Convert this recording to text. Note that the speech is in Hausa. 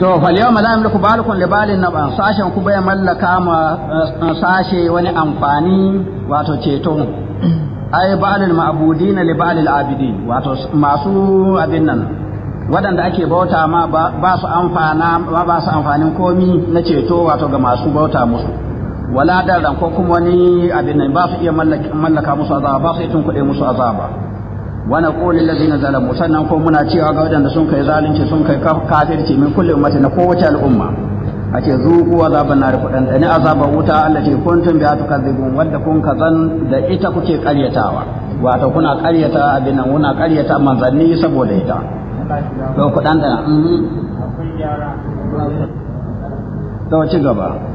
to fal yawma la yamliku balukum li balin naba sashen ku bai mallaka ma sashe wani amfani wato ceto ai ba'alul ma'budina li ba'alil abidin wato masu abin nan waɗanda ake bauta ma ba su amfana ba su amfanin komi na ceto wato ga masu bauta musu wala darran ko kuma wani abin nan ba su iya mallaka musu azaba ba su iya tunkuɗe musu azaba wa naqulu allazina zalamu sannan ko muna cewa ga waɗanda sun kai zalunci sun kai kafirci min kulli ummati na kowace al'umma ake zuku azaban nar kudan da ni azaban wuta allati kuntum bi atukadzibun wadda kun kazan da ita kuke karyatawa wato kuna karyata abin nan kuna karyata manzanni saboda ita to kudan da to ci gaba